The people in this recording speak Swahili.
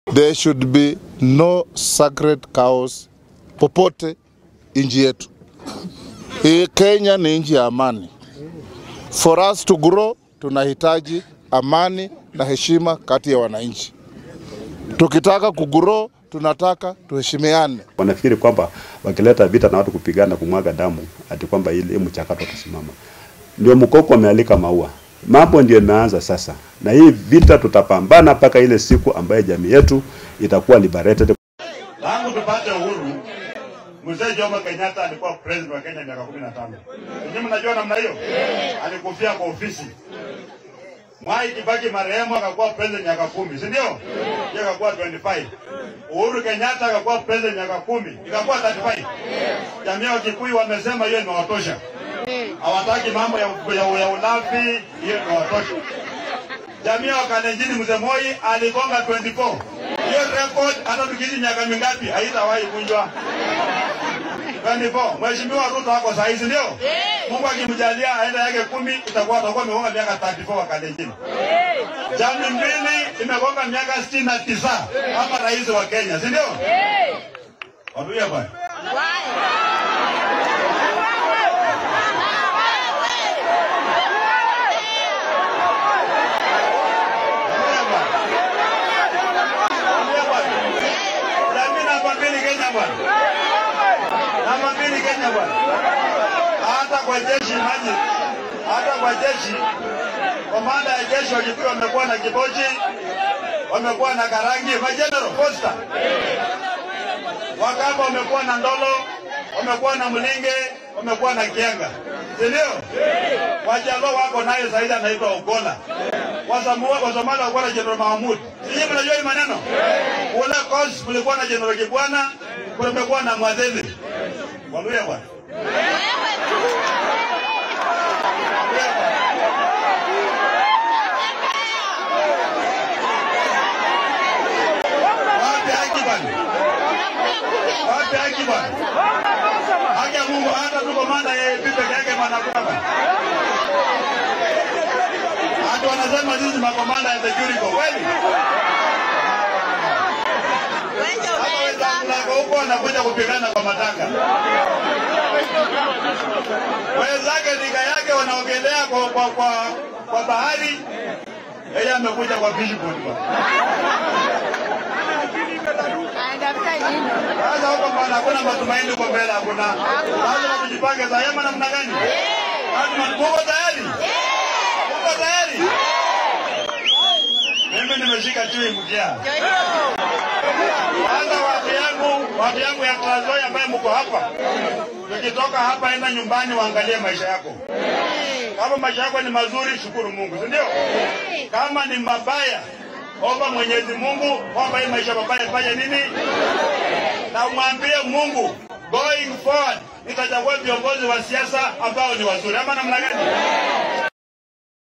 there should be no sacred cows popote nchi yetu. Hii Kenya ni nchi ya amani. For us to grow, tunahitaji amani na heshima kati ya wananchi. Tukitaka kugrow, tunataka tuheshimiane. Wanafikiri kwamba wakileta vita na watu kupigana kumwaga damu ati kwamba ile mchakato utasimama. Ndio mkoko amealika maua. Mambo ndio imeanza sasa, na hii vita tutapambana mpaka ile siku ambayo jamii yetu itakuwa liberated. Tangu tupate uhuru, mzee Jomo Kenyatta alikuwa president wa Kenya miaka 15. Ninyi mnajua namna hiyo? Alikufia kwa ofisi. Mwai Kibaki marehemu akakuwa president miaka kumi, si ndio? Yeye akakuwa 25. Uhuru Kenyatta akakuwa president miaka kumi, ikakuwa 35. Jamii ya Kikuyu wamesema hiyo imewatosha. Hawataki mambo ya, ya, ya ulafi, hiyo imewatosha. Jamii ya Kalenjin mzee Moi aligonga 24. Hiyo record hata tukiishi miaka mingapi haitawahi kunjwa. 24. Mheshimiwa Ruto ako saa hizi ndio? Mungu akimjalia aende yake kumi itakuwa atakuwa amegonga miaka 34 wa Kalenjin. Jamii mbili imegonga miaka 69 kama rais wa Kenya, si ndio? Waduya bwana. Waduya bwana. Waduya bwana. Jamii namba mbili Kenya bwana. Namba mbili Kenya bwana. Hata kwa jeshi maji, hata kwa jeshi, komanda ya jeshi wa Kikuyu wamekuwa na Kibochi, wamekuwa na Karangi, majenerali Costa, Wakamba wamekuwa na Ndolo, wamekuwa na Mlinge, wamekuwa na Kienga, si ndio? Wajaluo wako naye zaidi anaitwa Ogola. Wasamu- Wasomali walikuwa na General Mahmud. Sijui mnajua hii maneno? Kule Coast kulikuwa na General Kibwana, kumekuwa na Mwadhili. Waluya bwana. Wapi haki bwana? Wapi haki bwana? Haki ya Mungu hata tu komanda yeye peke yake bwana hakuna bwana. Hata wanasema sisi makomanda ya security kweli? Hata wenzangu lako huko wanakuja kupigana kwa matanga. Wenzake nika yake wanaogelea kwa, kwa, kwa, kwa bahari, yeye amekuja kwa fishboat bwana. Sasa huko bwana, hakuna matumaini huko mbele, hakuna. Lazima tujipange zayema namna gani? Lazima tuko tayari, tuko tayari. Mimi nimeshika chui mkia. Sasa watu yangu, watu yangu ya Trans Nzoia ambaye mko hapa, tukitoka hapa, enda nyumbani, waangalie maisha yako. Kama maisha yako ni mazuri, shukuru Mungu, si ndio? Kama ni mabaya, omba Mwenyezi Mungu kwamba hii maisha mabaya fanye nini, na umwambie Mungu going forward nitachagua viongozi wa siasa ambao ni wazuri, ama namna gani?